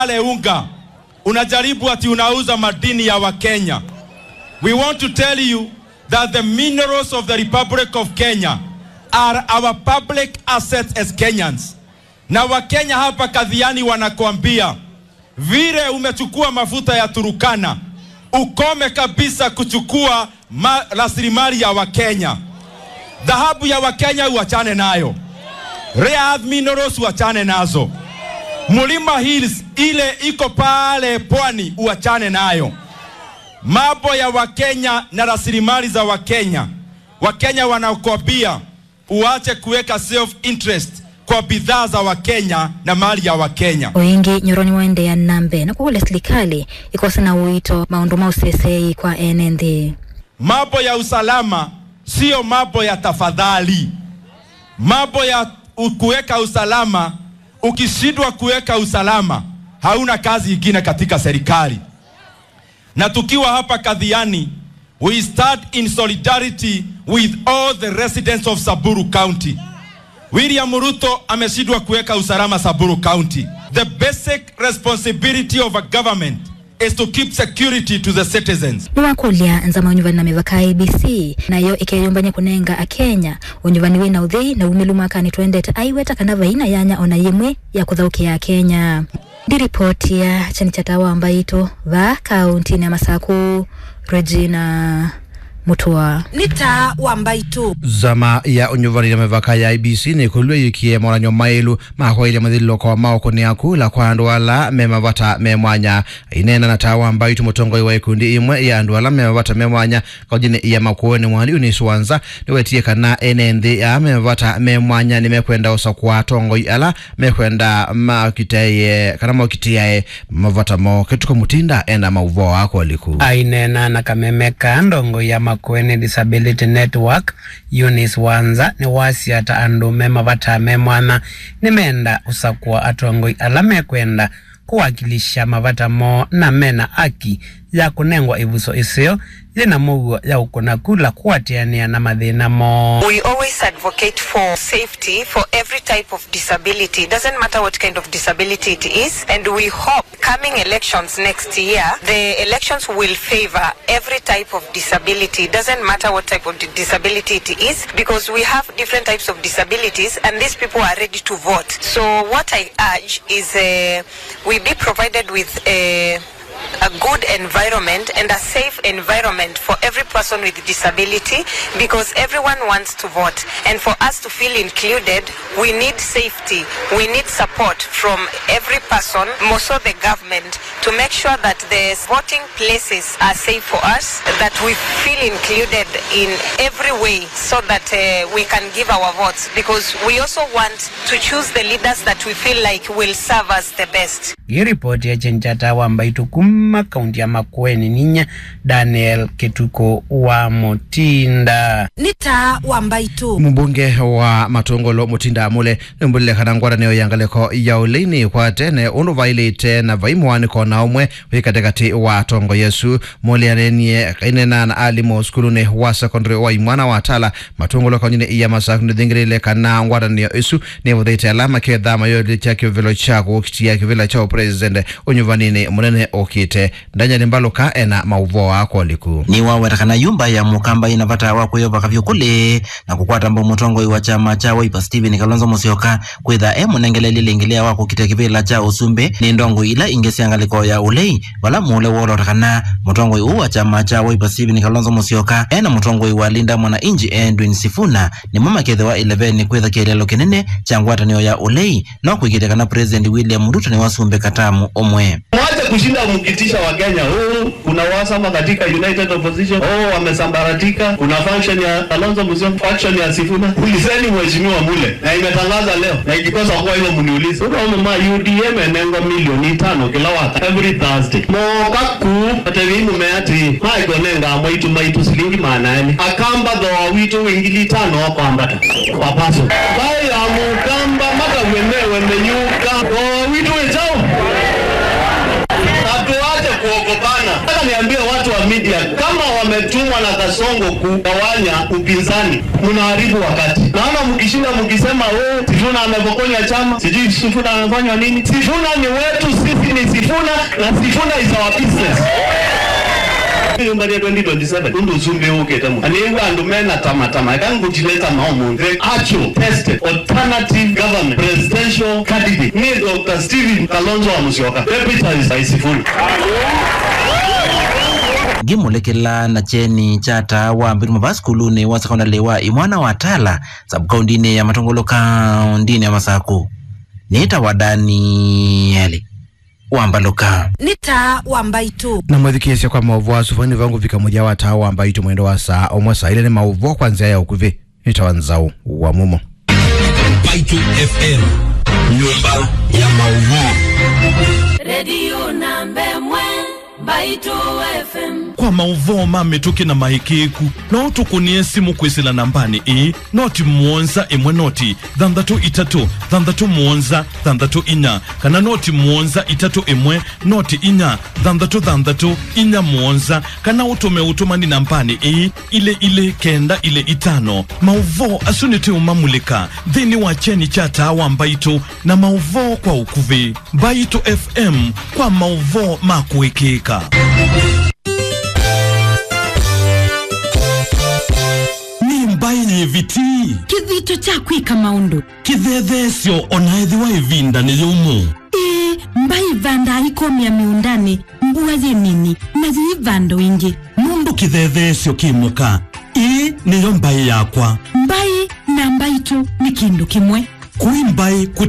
pale unga unajaribu ati unauza madini ya Wakenya. We want to tell you that the minerals of the Republic of Kenya are our public assets as Kenyans. Na Wakenya hapa kadhiani wanakuambia vile umechukua mafuta ya Turukana, ukome kabisa kuchukua ma- rasilimali ya Wakenya. Dhahabu ya Wakenya uachane nayo, rare earth minerals uachane nazo, Mulima Hills ile iko pale pwani uachane nayo. Mambo ya Wakenya na rasilimali za Wakenya, Wakenya wanakuambia uache kuweka self interest kwa bidhaa za Wakenya na mali ya Wakenya. oingi nyoroni waendeea nambe na kugula serikali ikosa na uito maundu ma usesei kwa ene nthi Mambo ya usalama sio mambo ya tafadhali. Mambo ya u- kuweka usalama, ukishindwa kuweka usalama, hauna kazi ingine katika serikali. Na tukiwa hapa Kadhiani, we stand in solidarity with all the residents of Samburu County. William Ruto ameshindwa kuweka usalama Samburu County. The basic responsibility of a government is to keep security to the citizens. niwakulia nzama unyuvani na mivaka ibc nayo ikeyumbanya kunenga akenya unyuvani wina uthei na umilu mwakani twendete aiweta kana vaina yanya ona yimwe ya kuthaukia kenya ndiripoti ya chani cha tawa ambaito va kauntini ya masaku regina mutua nĩ ta wa mbaitũ zama ya unyuvanile mivaka ya ibc nikulwe yikie moranyo mailu mahoile mathililoko maoko ni akula kwa andu ala me mavata me mwanya inena na tawa mbaitu mutongoi wa ikundi imwe ya andu ala me mavata me mwanya kaujini ya makuoni mwali uniswanza niwetie kana ene nthi ya me mavata me mwanya nimekwenda usa kwa tongoi ala mekwenda makiteye kana maukitiae mavata mo kituko mutinda enda mauvo ako liku ainena na kamemeka ndongo ya makueni disability network eunice wanza ni wasiata andu mema vatame mwana nimenda usakua atongoi ala mekwenda kuwakilisha mavata mo na mena aki ya kunengwa ivuso isio yina muguo ya ukuna kula kuatiania na mathina mo We always advocate for safety for every type of disability. It doesn't matter what kind of disability it is. And we hope coming elections next year, the elections will favor every type of disability. It doesn't matter what type of di- disability it is because we have different types of disabilities and these people are ready to vote. So what I urge is uh, we be provided with a a good environment and a safe environment for every person with disability because everyone wants to vote and for us to feel included we need safety we need support from every person more so the government to make sure that the voting places are safe for us that we feel included in every way so that uh, we can give our votes because we also want to choose the leaders that we feel like will serve us the best hii ripoti ya chenchata wambaitu kuma kaunti ya makueni ninya daniel ketuko wa mutinda nĩ ta wa mbaitũ mbunge wa matongolo mutinda mule nimbulile kana ngwatanio ya ngaleko ya ulini kwa tene undu vailite na vaimwani kona umwe wi katikati wa tongo yesu mulianenie kainena na alimo skuluni wa secondary wa imwana wa tala matongolo kaunjini iya masaku nithingilile kana ngwatanio isu nivuthiite alama ketha mayoli cha kivilo cha kukitia kivila cha president unyuvanini munene ukite ndanyani mbaluka ena mauvo ako liku ni wawetakana yumba ya mukamba inavata wakwiyova kavyukuli na kukwata mbo mutongoi wa chama cha waipa steven kalonzo musyoka kwitha e munengele lilingilia wa kukitia kivila cha usumbi ni ndongo ila ingesiangaliko ya ulei vala mule wolotakana mutongoi uu wa chama cha waipa steven kalonzo musyoka ena mutongoi wa linda mwana inji edwin sifuna ni mumakethe wa 11 kwitha kielelo kinene cha ngwatanio ya ulei no kwikitekana president william ruto ni wasumbe katamu omwe Mwache kushinda mkitisha Wakenya. Oh, kuna wasama katika United Opposition. Oh, wamesambaratika. Kuna function ya Kalonzo Musyoka, faction ya Sifuna. Ulizeni mheshimiwa mule na imetangaza leo, na ikikosa kuwa hivyo mniulize. Unaona mama UDM enengo milioni tano kila waka every Thursday. Moka ku atevimu meati maiko nenga mwaitu maitu silingi maanani akamba dho witu wingili tano wako ambata wapaso baya mukamba mata wenewe menyuka dho witu wechao hatuache kuogopana. Nataka niambie watu wa media kama wame mmetumwa na Kasongo kugawanya upinzani, mnaharibu wakati. Naona mkishinda mkisema, oh, Sifuna amepokonya chama, sijui Sifuna amefanywa nini. Sifuna ni wetu, sisi ni Sifuna na Sifuna is our business mbali ya 2027 undu usumbe uke tamu aniwa andu mena tama tama kangu chileta maomo the actual tested alternative government presidential candidate ni Dr. Steven Kalonzo wa Musyoka deputy is Sifuna ngimulekela na cheni chata wa mbiru mava skuluni wa sekondari wa imwana wa tala sabkaundini ya matongolo kaundini ya masaku nita wa danieli wambaluka nĩ ta wa mbaitũ na mwethikĩcia kwa maũvo asuvani vangu vika muja wa taa wa mbaitu mwendo wa saa omwe saa ile ni maũvo kwa nzia ya ukuvi nitawa nzau wa mumo Baitu FM, nyumba ya maudhui. redio namba emwe mbaito fm kwa mauvoo mamituki na mahikiku no tukunie simu kwisila nambani ii noti muonza imwe noti thanthatu itatu thanthatu muonza thanthatu inya kana noti muonza itatu imwe noti inya thanthatu thanthatu inya muonza kana utume utumani nambani ii ile ile kenda ile itano mauvoo asuniti umamulika thini wa cheni cha tawa mbaitu na mauvoo kwa ukuvi mbaitu fm kwa mauvoo makuikika ni mbai viti kithito cha kwika maundu kithethesyo onaethiwa ivinda ni yumu ii mbai vanda ikomia miundani mbua nini na ziivando ingi nundu kithethesyo kimuka ii niyo mbai yakwa mbai na mbaitu ni kindu kimwe kui mbai kuti